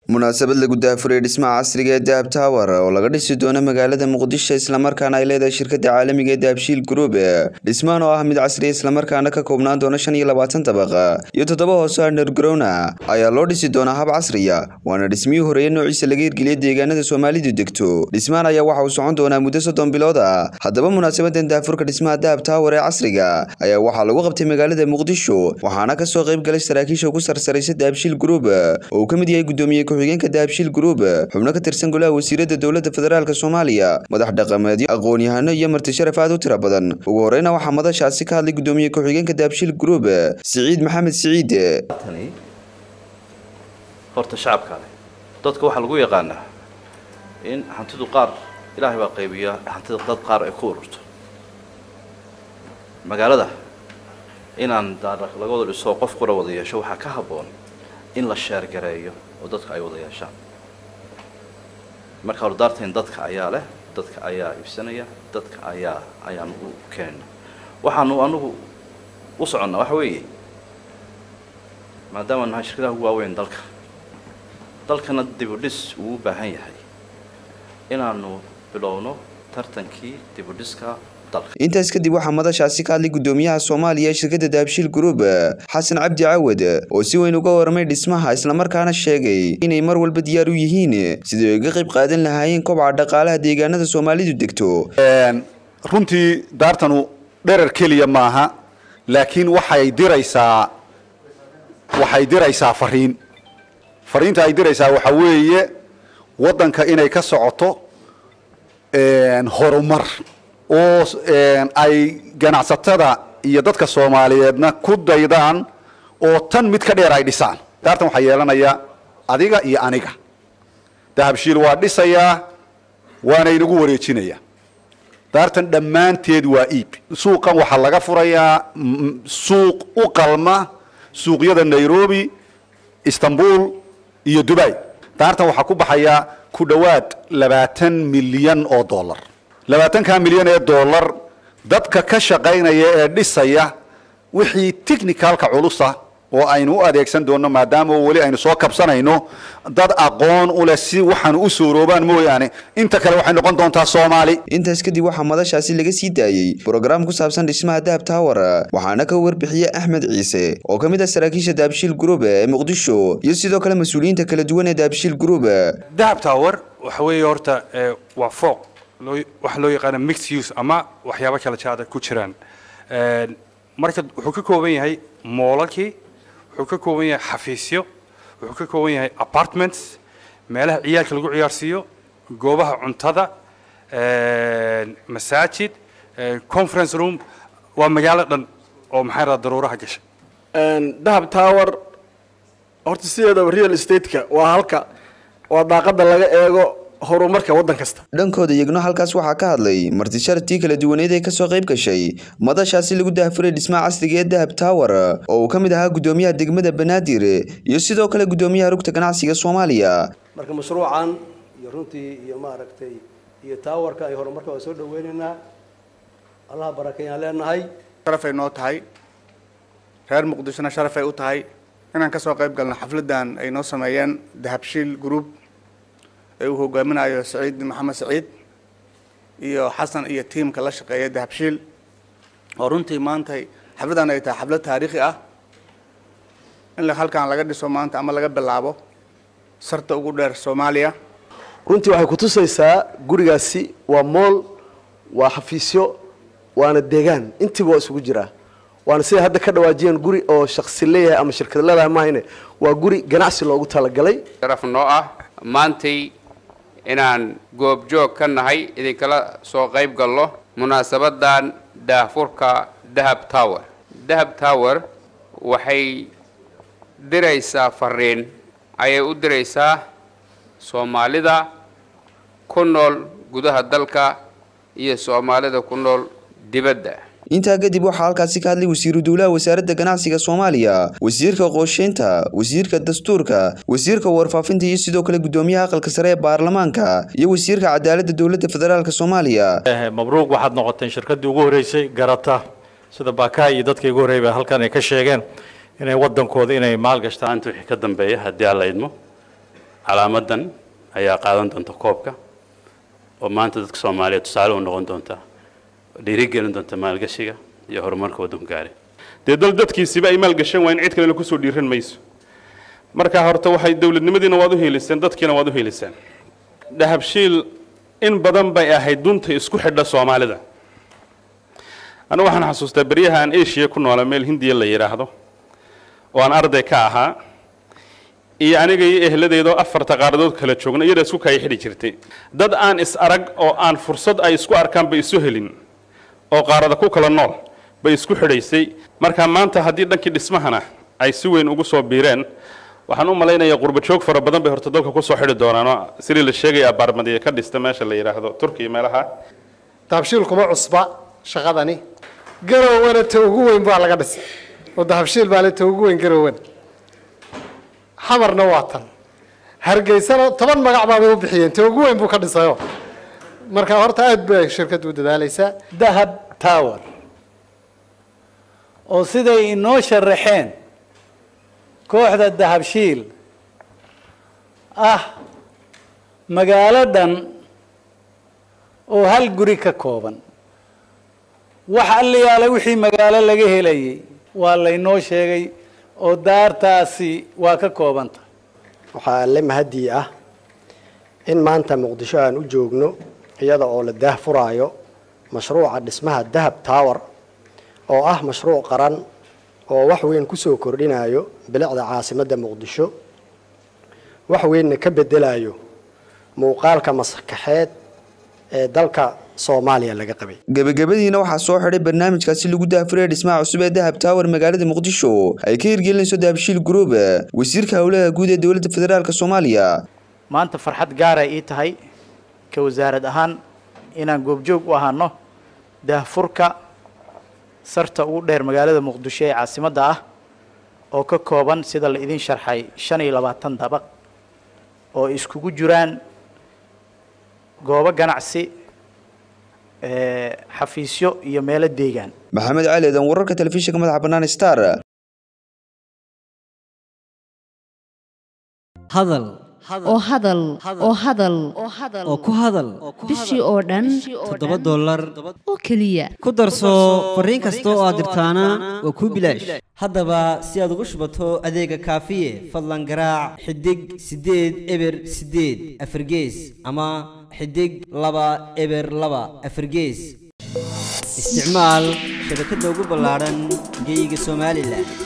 munaasabad lagu daafuray dhismaha casriga ee dahab tower oo laga dhisi doono magaalada muqdisho islamarkaana ay leedahay shirkada caalamiga ee dahabshiil group dhismahan oo ah mid casriya islamarkaana ka koobnaan doona shan iyo labaatan dabaq iyo toddoba hoose undergrowna ayaa loo dhisi doonaa hab casriya waana dhismihii horeeye noociisa laga hirgeliyay deegaanada soomaalidu degto dhismahan ayaa waxa uu socon doonaa muddo soddon bilood ah haddaba munaasabadan daafurka dhismaha dahab tower ee casriga ayaa waxaa lagu qabtay magaalada muqdisho waxaana kasoo qayb galay saraakiisha ugu sarsaraysa dahabshiil group oo uu ka mid yahay gudoomiye ku-xigeenka dahabshiil group xubno ka tirsan golaha wasiirada dowladda federaalk soomaaliya madax dhaqameedyo aqoon-yahano iyo marti sharaf aad u tira badan ugu horeyna waxaa madashaasi ka hadlay gudoomiye ku-xigeenka dahabshiil group siciid maxamed siciid tani horta shacabka leh dadka waxaa lagu yaqaanaa in hantidu qaar ilaahay baa qaybiya hantida dad qaar ay ku ururto magaalada inaan daara laga wada dhiso qof qura wada yeesho waxaa ka habboon in la sheergareeyo oo dadka ay wada yeeshaan marka hordaarteen dadka ayaa leh dadka ayaa iibsanaya dadka ayaa ayaan u keenayna waxaanu anugu u soconnaa waxa weeye maadaama nahay shirkadaha ugu waaweyn dalka dalkana dibudhis uu u baahan yahay inaanu bilowno tartankii dibudhiska intaas kadib waxaa madashaasi ka hadlay gudoomiyaha soomaaliya ee shirkadda dahabshiil group xasan cabdi cawad oo si weyn uga warramay dhismaha islamarkaana sheegay inay mar walba diyaar u yihiin sidii ay uga qayb qaadan lahaayeen kobca dhaqaalaha deegaanada soomaalidu degto runtii daartanu dherer keliya maaha laakiin waxay diraysaa waxay diraysaa fariin fariinta ay diraysaa waxaa weeye waddanka inay ka socoto horumar oo ay ganacsatada iyo dadka soomaaliyeedna ku daydaan oo tan mid ka dheer ay dhisaan daartan waxaa yeelanaya adiga iyo aniga dahabshiil waa dhisayaa waana inagu wareejinaya daartan dhammaanteed waa iib suuqan waxaa laga furayaa suuq u qalma suuqyada nairobi istanbul iyo dubai daartan waxaa ku baxaya ku dhowaad labaatan milyan oo dollar labaatanka milyan ee dollar dadka ka shaqaynaya ee dhisaya wixii technicalka culusa oo aynu u adeegsan doonno maadaama weli aynu soo kabsanayno dad aqoon u leh si waxaanu u sooroobaan mooyaane inta kale waxay noqon doontaa soomaali intaas kadib waxaa madashaasi laga sii daayey brograam ku saabsan dhismaha dahab tower waxaana ka warbixiyey axmed ciise oo ka mid ah saraakiisha dahabshiil group ee muqdisho iyo sidoo kale mas-uuliyiinta kala duwan ee dahabshiil group dahab tower waxa weeye horta waa fooq waxa loo yaqaana mixed use ama waxyaabo kala jaada ku jiraan marka wuxuu ka kooban yahay moolalkii wuxuu ka kooban yahay xafiisyo wuxuu ka kooban yahay apartments meelaha ciyaalka lagu ciyaarsiiyo goobaha cuntada masaajid conference room waa magaalo dhan oo maxay radaa daruuraha gashay dahab tower horta sideedaba real estate-ka waa halka waa daaqada laga eego horumarka waddan kasta dhankooda iyagno halkaas waxaa ka hadlay marti sharaftii kala duwaneed ee kasoo qayb gashay madashaasi lagu dahafuray dhismaha casriga ee dahab tower oo uu ka mid ahaa gudoomiyaha degmada banaadir iyo sidoo kale gudoomiyaha rugta ganacsiga soomaaliya marka mashruucan iyo runtii iyo maaragtay iyo towerka ay horumarka waa soo dhaweynaynaa allaha barakeeyaan leenahay sharafay noo tahay reer muqdishona sharafay u tahay inaan kasoo qayb galno xafladan ay noo sameeyeen dahabshiil group ee uu hogaaminayo saciid maxamed saciid iyo xasan iyo tiimka la shaqeeya dahabshiil oo runtii maanta xafladan ay tahay xaflad taariikhi ah in halkan laga dhiso maanta ama laga bilaabo sarta ugu dheer soomaaliya runtii waxay kutusaysaa gurigaasi waa mool waa xafiisyo waana deegaan intiiba waa isugu jiraa waana siday hadda ka dhawaajiyeen guri oo shaksi leeyahay ama shirkad leedahay maahayne waa guri ganacsi loogu talagalay sharaf noo ah maantay inaan goobjoog ka nahay idinkala soo qayb galno munaasabadan daahfurka dahab tower dahab tower waxay diraysaa fariin ayay u diraysaa soomaalida ku nool gudaha dalka iyo soomaalida ku nool dibadda intaa kadib waxaa halkaasi ka hadlay wasiiru dowlaha wasaaradda ganacsiga soomaaliya wasiirka qorsheynta wasiirka dastuurka wasiirka warfaafinta iyo sidoo kale gudoomiyaha aqalka sare ee baarlamaanka iyo wasiirka cadaaladda dowladda federaalk soomaaliya mabruuq waxaad noqoteen shirkaddii ugu horreysay garata sida baakaha iyo dadkii ugu horreeyay halkan ay ka sheegeen inay waddankooda inay maalgashtaan maanta wixii ka dambeeya haddii aan la idmo calaamadan ayaa qaadan doonta koobka oo maanta dadka soomaaliyeed tusaale u noqon doonta dhiirigelin doonta maalgashiga iyo horumarka waddanku gaaray dee dal dadkiisiba ay maalgashan waayeen cid kalena kusoo dhiiran mayso marka horta waxay dowladnimadiina waad u heliseen dadkiina waad u heliseen dahabshiil in badan bay ahayd dunta isku xidha soomaalida anigu waxaan xasuustaa beryaha aan asia ku noola meel hindiya la yidhaahdo oo aan arday ka ahaa iyo aniga iyo ehladeedoo afarta qaaradood kala joogna iyada isku kaya xidhi jirtay dad aan is arag oo aan fursad ay isku arkaan bay isu helin oo qaarada ku kala nool bay isku xidhaysay marka maanta haddii dhankii dhismahana ay si weyn ugu soo biireen waxaan u malaynayaa qurba joog fara badan bay horta dalka kusoo xidhi doonaan oo sidii la sheegaya abaarmadiya ka dhista meesha la yidhaahdo turkiya meelaha dahabshiil kuma cusba shaqadani garowana ta ugu weyn baa laga dhisay oo dahabshiil baa le ta ugu weyn garowan xamarna waa tan hargeysana toban magac baabay u bixiyeen ta ugu weyn buu ka dhisayo marka horta aad bay shirkaddu u dadaalaysaa dahab tower oo siday inoo sharaxeen kooxda dahabshiil ah magaalo dhan oo hal guri ka kooban wax alliyaale wixii magaalo laga helayay waa laynoo sheegay oo daartaasi waa ka kooban tahay waxaa alle mahadii ah in maanta muqdisho aan u joogno iyada oo la daah furaayo mashruuca dhismaha dahab tower oo ah mashruuc qaran oo wax weyn kusoo kordhinayo bilicda caasimadda muqdisho wax weynna ka bedelayo muuqaalka maskaxeed ee dalka soomaaliya laga qabay gebagabadiina waxaa soo xidhay barnaamijkaasi lagu daafuraya dhismaha cusub ee dahab tower magaalada muqdisho ay ka hirgelinayso dahabshiil group wasiirka howlaha guud ee dowladda federaalk soomaaliya maanta farxad gaaray ii tahay ka wasaarad ahaan inaan goobjoog u ahaano daahfurka sarta ugu dheer magaalada muqdisho ee caasimadda ah oo ka kooban sida la idin sharxay shan iyo labaatan dabaq oo iskugu jiraan goobo ganacsi xafiisyo iyo meelo deegaan maxamed cali eedan wararka telefishinka madaxa bannaan star hadal oo hadal oo hadal oo ku hadal bishii oo dhan toddoba dollar oo keliya ku darso fariin kasta oo aad dirtaana waa kuu bilaash haddaba si aad ugu shubato adeega kaafiye fadlan garaac xidig siddeed eber siddeed afargees ama xidig laba eber laba afargees isticmaal shabakadda ugu ballaadhan geyga somalilan